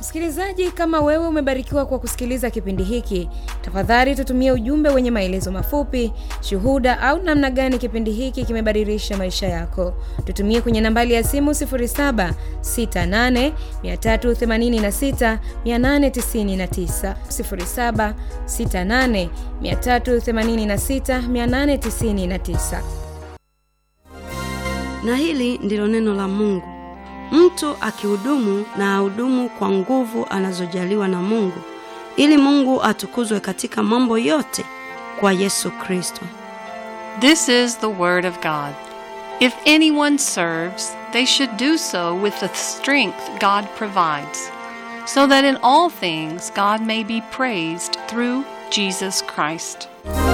Msikilizaji, kama wewe umebarikiwa kwa kusikiliza kipindi hiki, tafadhali tutumie ujumbe wenye maelezo mafupi, shuhuda au namna gani kipindi hiki kimebadilisha maisha yako. Tutumie kwenye nambari ya simu 0768386899, 0768386899. Na hili ndilo neno la Mungu. Mtu akihudumu na ahudumu kwa nguvu anazojaliwa na Mungu, ili Mungu atukuzwe katika mambo yote kwa Yesu Kristo. This is the Word of God. If anyone serves, they should do so with the strength God provides, so that in all things God may be praised through Jesus Christ.